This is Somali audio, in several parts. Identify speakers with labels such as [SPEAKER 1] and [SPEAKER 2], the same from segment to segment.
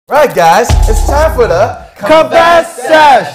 [SPEAKER 1] Right, guys, it's time for the
[SPEAKER 2] Confess Sesh!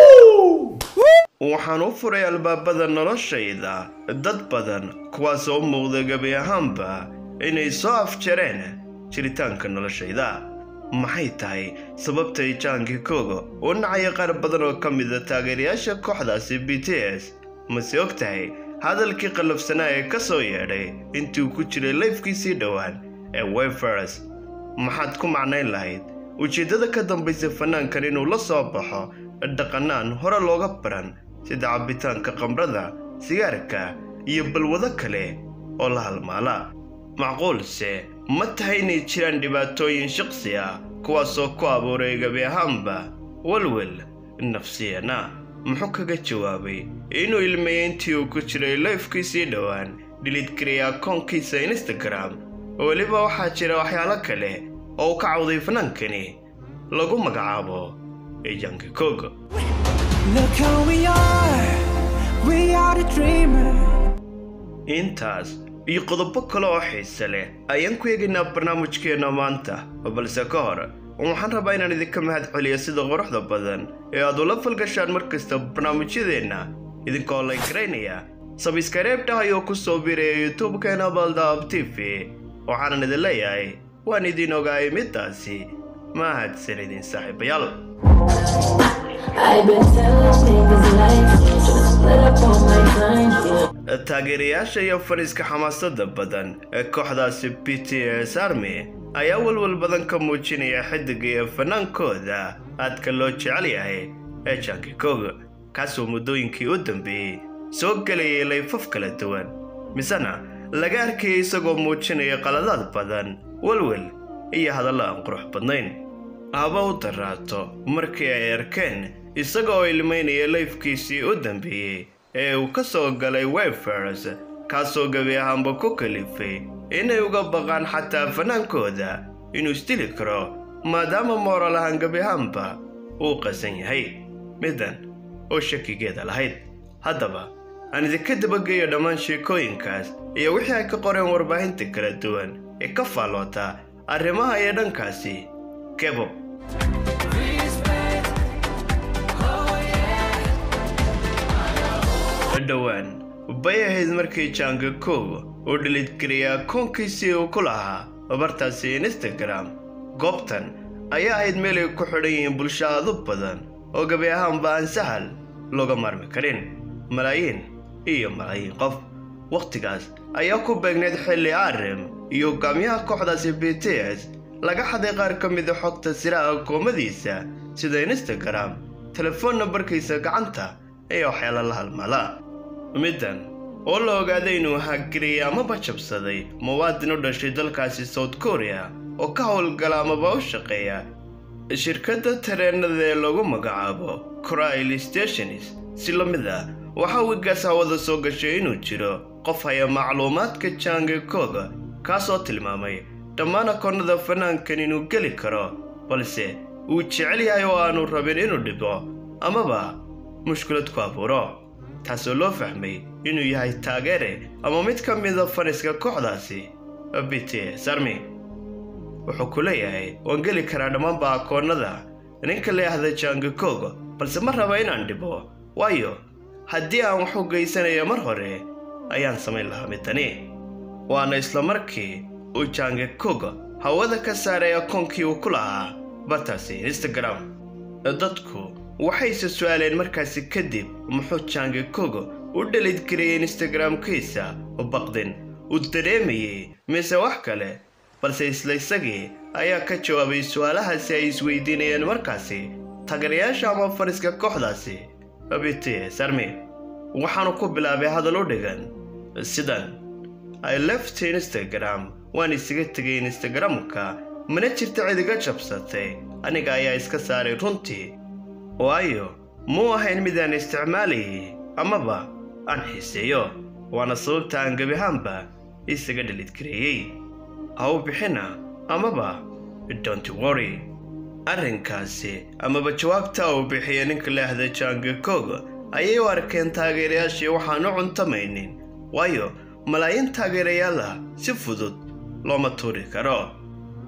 [SPEAKER 3] waxaan u furay albaabada noloshayda dad badan kuwaas oo muuqda gebi ahaanba inay soo afjareen jiritaanka noloshayda maxay tahay sababtay jaanki kogo u nacaya qaar badan oo ka mida taageerayaasha kooxdaasi b t s mase og tahay hadalkii qallafsanaa ee ka soo yeedhay intii uu ku jiray layfkiisii dhowaan ee wefers maxaad ku macnayn lahayd ujeeddada ka dambaysa fanaankan inuu la soo baxo dhaqannaan hore looga baran sida cabbitaanka qamrada sigaarka iyo balwado kale oo la halmaala macquulse ma tahay inay jiraan dhibaatooyin shaqsi ah kuwaasoo ku abuuray gebi ahaanba walwal nafsiyana muxuu kaga jawaabay inuu ilmeeyey intii uu ku jiray layfkiisii dhowaan dhilidgariyay akoonkiisa instagram weliba waxaa jira waxyaalo kale oo uu ka cawday fanaankani lagu magacaabo ejanki kogo
[SPEAKER 4] Look who we are, we are the dreamers.
[SPEAKER 3] intaas iyo qodobo kale oo xiise leh ayaan ku eegaynaa barnaamijkeenna maanta balse ka hor waxaan rabaa inaan idinka mahad celiyo sida quruxda badan ee aad ula falgashaan mar kasta barnaamijyadeenna idinkoo la garaynaya sabiskareebta ayuu ku soo biiraya youtube-keena baldaab t v waxaanan idin leeyahay waan idin ogaayay midaasi mahadsan idin saaxiibayaal
[SPEAKER 5] I've been telling niggas life, just let up on my time. Yeah.
[SPEAKER 3] taageerayaasha iyo fariiska xamaasada badan ee kooxdaasi b t s army ayaa walwal badan ka muujinaya xidiga iyo fanaankooda aadka loo jecel yahay ee janki kogo kaasoo muddooyinkii u dambeeyey soo gelayay layfaf kala duwan misena laga arkayay isagoo muujinaya qaladaad badan walwal iyo hadallo aan qurux badnayn haba u daraato markii ay arkeen isaga oo ilmaynaya layfkiisii u dambeeyey ee uu ka soo galay wefers kaasoo gebi ahaanba ku kalifay inay uga baqaan xataa fanaankooda inuu isdili karo maadaama mooral ahaan gebi ahaanba uu qasan yahay middan oo shakigeeda lahayd haddaba aan idinka dabageeyo dhammaan sheekooyinkaas iyo wixii ay ka qoreen warbaahinta kala duwan ee ka faalloota arrimaha iyo dhankaasi kebob dhowaan bay ahayd markii jaanka kogo uu dhilidgariyay akoonkiisii uu ku lahaa bartaasi instagram goobtan ayaa ahayd meel ay ku xidhan yihiin bulsho aadu badan oo gebi ahaanba aan sahal looga maarmi karin malaayiin iyo malaayiin qof wakhtigaas ayaa ku beegneyd xilli arim iyo hogaamiyaha kooxdaasi b t s laga xaday qaar ka mida xogta siraha akoomadiisa sida instagram telefoon nambarkiisa gacanta iyo waxyaala la halmala middan oo la ogaaday inuu hagariyay amaba jabsaday muwaadin u dhashay dalkaasi south korea oo ka howlgala amaba u shaqeeya shirkadda tareenada ee lagu magacaabo corail stations si la mid ah waxaa wigaas hawada soo gashay inuu jiro qof haya macluumaadka jange koga kaasoo tilmaamay dhammaan akoonnada fanaankan inuu geli karo balse uu jecel yahay oo aanu rabin inuu dhibo amaba mushkilad ku abuuro taasoo loo fahmay inuu yahay taageere ama mid ka mida faniska kooxdaasi b t s army wuxuu ku leeyahay waan geli karaa dhammaanba akoonnada ninka leehda jangi kogo balse ma raba inaan dhibo waayo haddii aan wax u geysanaya mar hore ayaan samayn lahaa midani waana isla markii uu jangi kogo hawada ka saaray akoonkii uu ku lahaa bartaasi instagram dadku waxayse su-aaleen markaasi kadib muxuu jangi kogo u dhalidgariyay instagram-kiisa baqdin uu dareemayey mise wax kale balse isla isagii ayaa ka jawaabay su-aalahaasi ay isweydiinayeen markaasi taageerayaasha ama fariska kooxdaasi b t s army waxaanu ku bilaabay hadal u dhigan sidan i left instagram waan isaga tegay instagram-ka mana jirta cid iga jabsatay aniga ayaa iska saaray runtii waayo muu ahayn midaan isticmaalayay amaba aan xiiseeyo waana sababta aan gebi ahaanba isaga dhalidgareeyey ha u bixina amaba don't worry arrinkaasi amaba jawaabta uu bixiya ninka leehda jangi kogo ayay u arkeen taageerayaashii waxaan u cuntamaynin waayo malaayiin taageerayaal ah si fudud looma tuuri karo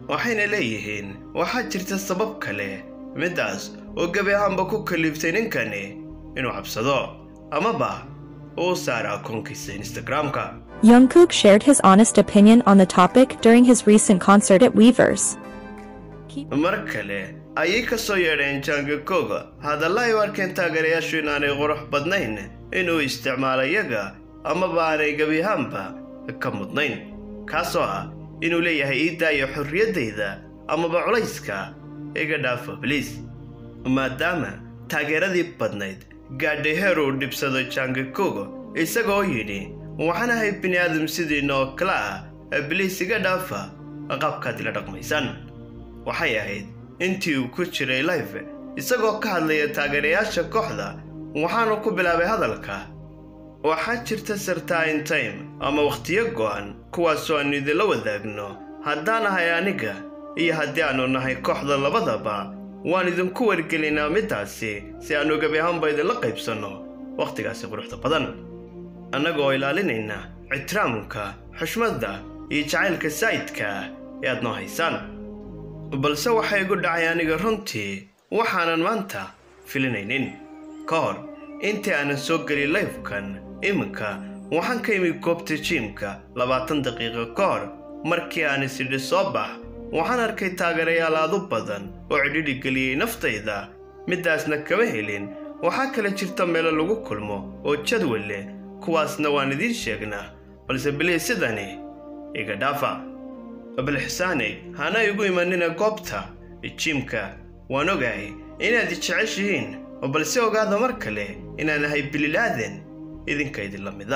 [SPEAKER 3] waxayna leeyihiin waxaa jirta sabab kale middaas oo gebi ahaanba ku kaliiftay ninkani inuu cabsado amaba uu saara akoonkiisa instagram-ka
[SPEAKER 6] Jungkook shared his honest opinion on the topic during his recent concert at Weavers.
[SPEAKER 3] mar kale ayay ka soo yeedheen jangakoga hadalla ay u arkeen taageerayaashu inaanay qurux badnayn inuu isticmaalo iyaga amaba aanay gebi ahaanba ka mudnayn kaasoo ah inuu leeyahay ii daayo xorriyaddayda amaba culayska iga dhaafo bliis maadaama taageeradii badnayd gaadhay heer uu dhibsado jangakogo isagoo yidhi waxaan ahay bini aadam sidiina oo kale ah bliis iga dhaafa qaabkaad ila dhaqmaysaan waxay ahayd intii uu ku jiray life isagoo ka hadlaya taageerayaasha kooxda waxaanu ku bilaabay hadalka waxaa jirta certain time ama wakhtiyo go'an kuwaasoo aanu idinla wadaagno haddaan ahay aniga iyo haddii aanu nahay kooxda labadaba waan idinku wargelinaa middaasi si aanu gebi ahaanba idinla qaybsanno wakhtigaasi quruxda badan annagoo ilaalinayna ixtiraamka xushmadda iyo jacaylka saa'idka ah ee aad noo haysaan balse waxaa igu dhacay aniga runtii waxaanan maanta filinaynin ka hor intii aanan soo gelin lifekan iminka waxaan ka imi goobta jiimka labaatan daqiiqo ka hor markii aan isidhi soo bax waxaan arkay taageerayaal aad u badan oo cidhidhi geliyey naftayda middaasna kama helin waxaa kale jirta meelo lagu kulmo oo jadwal leh kuwaasna waan idiin sheegnaa balse bilii sidani iga dhaafa balxisaane hana igu imanina goobta jiimka waan ogahay inaad i jeceshihiin balse ogaada mar kale inaan ahay bililaadan idinka idinla mida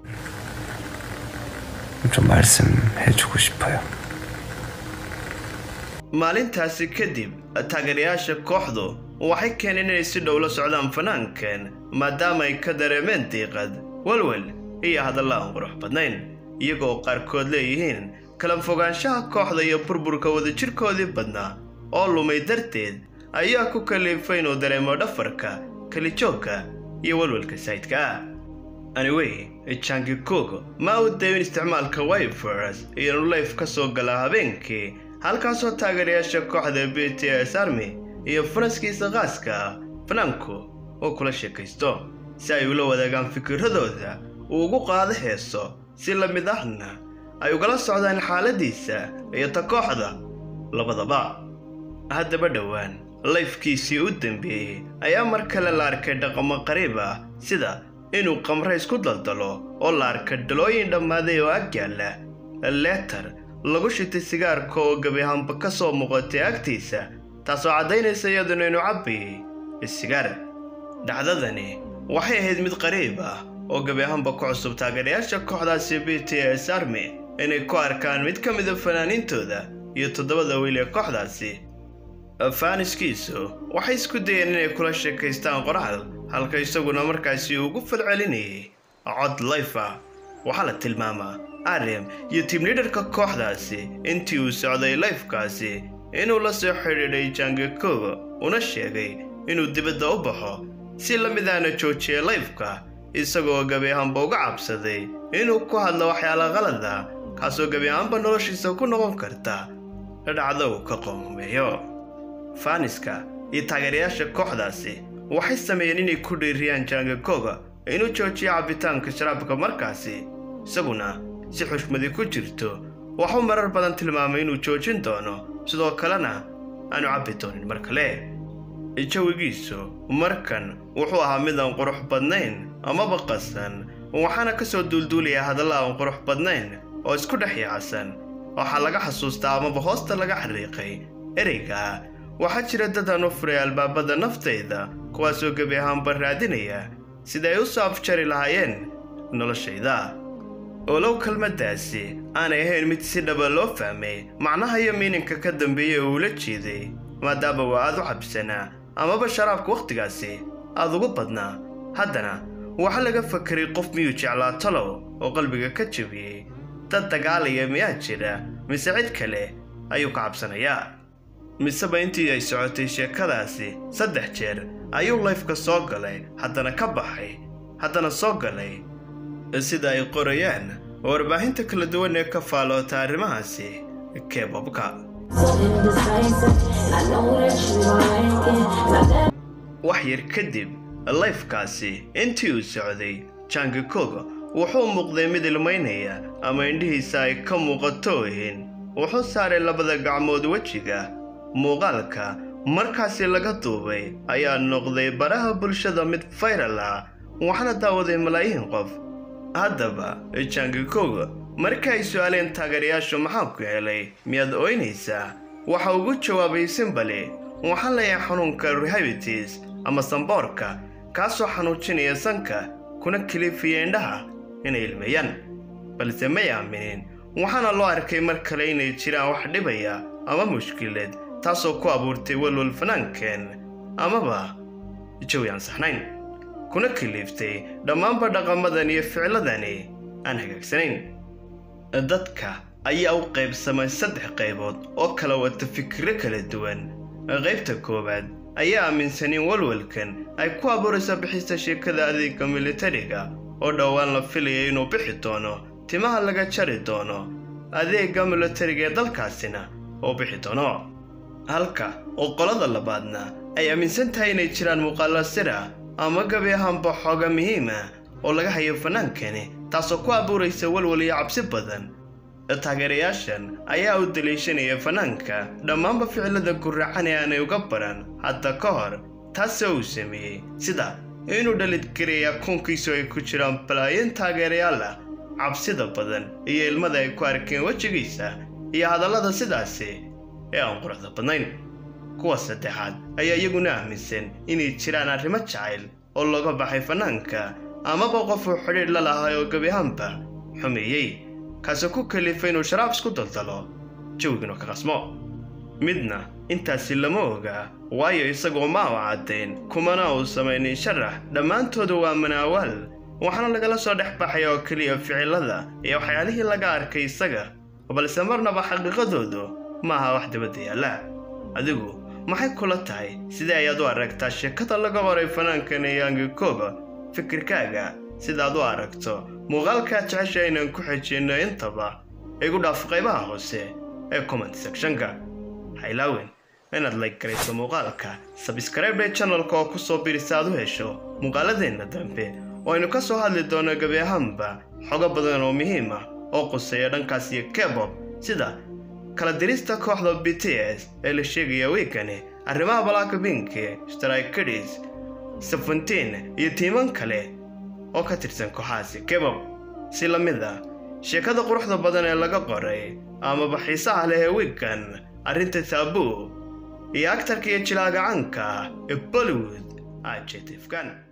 [SPEAKER 2] 좀 말씀해주고 싶어요.
[SPEAKER 3] maalintaasi kadib taageerayaasha kooxdu waxay keeneen inay si dhow la socdaan fanaankan maadaama ay ka dareemeen diiqad walwal iyo hadalla aan qurux badnayn iyagoo qaarkood leeyihiin kala fogaanshaha kooxda iyo burburka wadajirkoodii badnaa oo lumay darteed ayaa ku kaliifay inuu dareemo dhafarka kalijoogka iyo walwalka saydka ah anyway jangikog ma u dayin isticmaalka wifers iyo inuu layf ka soo galaa habeenkii halkaasoo taageerayaasha kooxda b t s army iyo fanaskiisa qaaska ah fanaanku oo kula sheekaysto si ay ula wadaagaan fikiradooda uu ugu qaado heeso si la mid ahna ay ugala socdaan xaaladiisa iyo ta kooxda labadaba haddaba dhowaan layfkiisii u dambeeyey ayaa mar kale la arkay dhaqamo qariib ah sida inuu qamre isku daldalo oo la arkay dhalooyin dhammaaday oo ag yaalla leetar lagu shitay sigaarka oo gebi ahaanba ka soo muuqatay agtiisa taasoo caddaynaysa iyaduna inuu cabbayay sigaar dhacdadani waxay ahayd mid qariib ah oo gebi ahaanba ku cusub taageerayaasha kooxdaasi b t s army inay ku arkaan mid ka mida fanaaniintooda iyo toddobada wiil ee kooxdaasi faaniskiisu waxay isku dayeen inay kula sheekaystaan qoraal halka isaguna markaasi ugu falcelinayay cod layf ah waxaa la tilmaamaa arem iyo tiimliidharka kooxdaasi intii uu socday layfkaasi inuu la soo xidhiidhay jangakoga una sheegay inuu dibadda u baxo si la midaana joojiyay layfka isagoo gebi ahaanba uga cabsaday inuu ku hadlo waxyaala qalada kaasoo gebi ahaanba noloshiisa ku noqon karta dhacdo uu ka qoomameeyo faaniska iyo taageerayaasha kooxdaasi waxay sameeyeen inay ku dhiiriyaan jangakoga inuu joojiyo cabbitaanka sharaabka markaasi isaguna si xushmadi ku jirto waxuu marar badan tilmaamay inuu joojin doono sidoo kalena aanu cabbi doonin mar kale jawigiisu markan wuxuu ahaa mid aan qurux badnayn amaba qasan waxaana ka soo duulduulaya hadalla aan qurux badnayn oo isku dhex yaacsan waxaa laga xasuustaa amaba hoosta laga xariiqay ereyga waxaa jira dad aan u furay albaabada naftayda kuwaasoo gebi ahaanba raadinaya sida ay u soo afjari lahaayeen noloshayda olow kelmaddaasi aanay ahayn mid si dhaba loo fahmay macnaha iyo miininka ka dambeeya uu la jeeday maadaama waa aad u cabsanaa amaba sharaabka wakhtigaasi aad ugu badnaa haddana waxaa laga fakeray qof miyuu jeclaa talow oo qalbiga ka jabiyey dad dagaalaya miyaa jira mise cid kale ayuu ka cabsanayaa miseba intii ay socotay sheekadaasi saddex jeer ayuu layfka soo galay haddana ka baxay haddana soo galay sida ay qorayaan warbaahinta kala duwan ee ka faaloota arrimahaasi kebabka
[SPEAKER 5] So indecisive, and I know that you don't like it. Now that
[SPEAKER 3] wax yar kadib layfkaasi intii uu socday jangi koga wuxuu muuqday mid ilmaynaya ama indhihiisa ay ka muuqato ohin wuxuu saaray labada gacmood wejiga muuqaalka markaasi laga duubay ayaa noqday baraha bulshada mid fayral ah waxaana daawaday malaayiin qof haddaba jangi koga marka ay su-aaleen taageerayaashu maxaa ku helay miyaad ooynaysaa waxa ugu jawaabay simbali waxaa leeyahay xanuunka rehabitis ama samboorka kaasoo xanuujinaya sanka kuna kilifiya indhaha inay ilmeeyaan balse may aaminin waxaana loo arkay mar kale inay jiraan wax dhibaya ama mushkilad taasoo ku abuurtay walwal fanaankeen amaba jawi aan saxnayn kuna kiliiftay dhammaanba dhaqamadan iyo ficladani aan hagaagsanayn dadka ayaa u qaybsamay saddex qaybood oo kala wata fikiro kala duwan qaybta koowaad ayaa aaminsan in walwalkan ay ku abuurayso bixista sheekada adeega militariga oo dhowaan la filaya inuu bixi doono timaha laga jari doono adeega militariga ee dalkaasina oo bixi doono halka oo qolada labaadna ay aaminsan tahay inay jiraan muuqaalo sira ama gabi ahaanba xooga muhiima oo laga hayo fanaankani taasoo ku abuuraysa walwal iyo cabsi badan taageerayaashan ayaa u daliishanaya fanaanka dhammaanba ficilada guracan ee aanay uga baran hadda ka hor taasoo uu sameeyey sida inuu dhalidgaraya kuunkiisu ay ku jiraan balaayin taageerayaal ah cabsida badan iyo ilmada ay ku arkeen wejigiisa iyo hadallada sidaasi ee aan quruxda badnayn kuwa saddexaad ayaa iyaguna aaminsan inay jiraan arrimo jacayl oo looga baxay fanaanka amaba qofuu xidhiidh la lahay oo gebi ahaanba xumeeyey kaasoo ku kalifay inuu sharaab isku daldalo jawiginu ka qasmo midna intaasi lama ogaa waayo isagoo ma u caddayn kumana uu samaynin sharax dhammaantoodu waa manaawaal waxaana lagala soo dhex baxay oo keliya ficilada iyo waxyaalihii laga arkay isaga balse marnaba xaqiiqadoodu maaha wax dibadda yaalla adigu maxay kula tahay sidee ayaad u aragtaa sheekada laga qoray fanaankan yaangi koga fikirkaaga sidaad u aragto muuqaalkaa jecesha inaan ku xejinno intaba igu dhaaf qaybaha hoose ee comment sectionka haylaawen inaad like garayso muuqaalka sabskraibe channelka oo kusoo birisa aad u hesho muuqaaladeenna dambe oo aynu ka soo hadli doono gebi ahaanba xogo badan oo muhiim ah oo quseeya dhankaas iyo kebob sida kala dirista kooxda b t s ee la sheegaya wiigani arrimaha balaaka binki strikidis seventeen iyo tiiman kale oo ka tirsan kooxahaasi kebob si la mid ah sheekada quruxda badan ee laga qoray amaba xiisaha leh ee wiigan arrinta taabuu iyo agtarka iyo jilaaga caanka ee bollywood ajetifkan